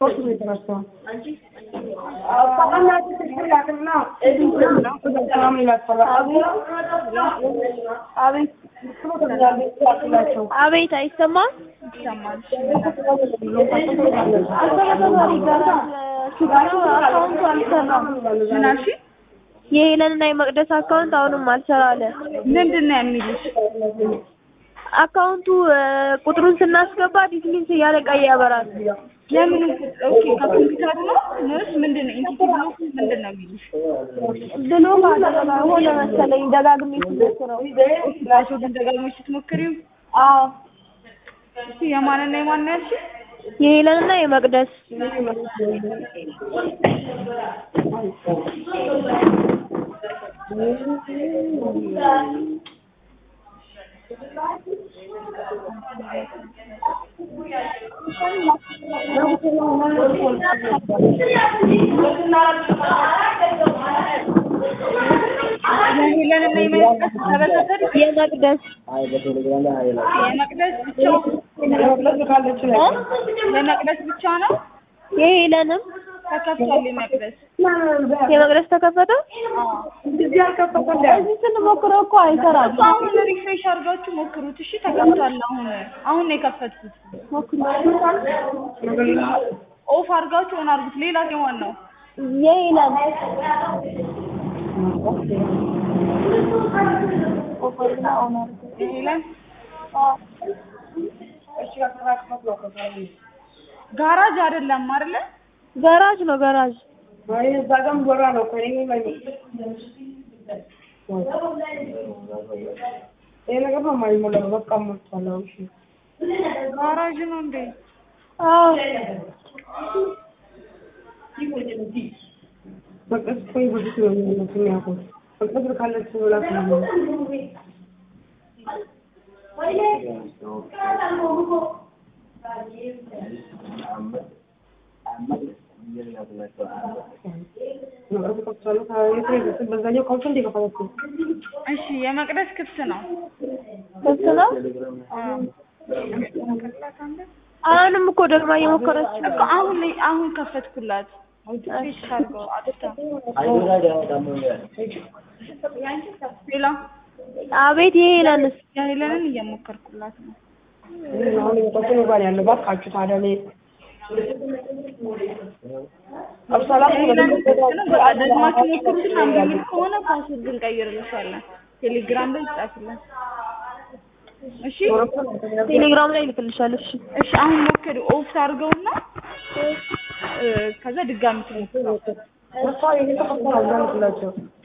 አቤት አይሰማም? አካውንቱ አልሰራም። ምን አልሽ? የሄለንና የመቅደስ አካውንት አሁንም አልሰራ አለ። ምንድን ነው የሚሉሽ? አካውንቱ ቁጥሩን ስናስገባ ዲስሚንስ እያለ ቀይ ያበራል። የምን ኦኬ፣ ከኮምፒውተሩ ነው ነስ ምንድን ነው ኢንቲቲ ብሎክ ምንድን ነው የሚሉሽ? ብሎ ሆነ መሰለኝ ደጋግሜ ስሞክረው። ፓስወርዱን ደጋግመሽ ስትሞክሪው አዎ እስኪ የማንና የማን ነው ያልሽኝ? የሄለንና የመቅደስ የሄለንና የመቅደስ ተበታተሪ የመቅደስ የመቅደስ ብቻ የመቅደስ ብቻ ነው የሄለንም ተከፍቷል። የመቅደስ የመቅደስ ተከፈተ። እዚህ ስንሞክረው እኮ አይሰራም። አሁን ሪፍሬሽ አድርጋችሁ ሞክሩት። እሺ ተከፍቷል። አሁን አሁን ነው የከፈትኩት። ኦፍ አድርጋችሁ ኦን አድርጉት። ሌላ የማን ነው? የሄለን የሄለን ጋራጅ አይደለም አይደለ? ገራጅ ነው ገራጅ። ጋራጅ ነው እንዴ? አዎ እሺ የመቅደስ ክፍት ነው። ክፍት ነው። አሁንም እኮ ደግማ እየሞከረች እኮ አሁን አሁን ከፈትኩላት። ሪፍሬሽ አድርገው አጥታ ሌላ አቤት የሄለንስ የሄለንን እየሞከርኩላት ነው። ሄለን ክፍት ነው። በቃ ደግማችሁ ሞክሩትና እምቢ የሚል ከሆነ ፓስወርድ እንቀይርልሻለን። ቴሌግራም ላይ ይጻፍልን። እሺ ቴሌግራም ላይ ይልክልሻል። እሺ እሺ አሁን ሞክሪ። ኦፍ አድርገውና ከዛ ድጋሚ ትሞክሩ።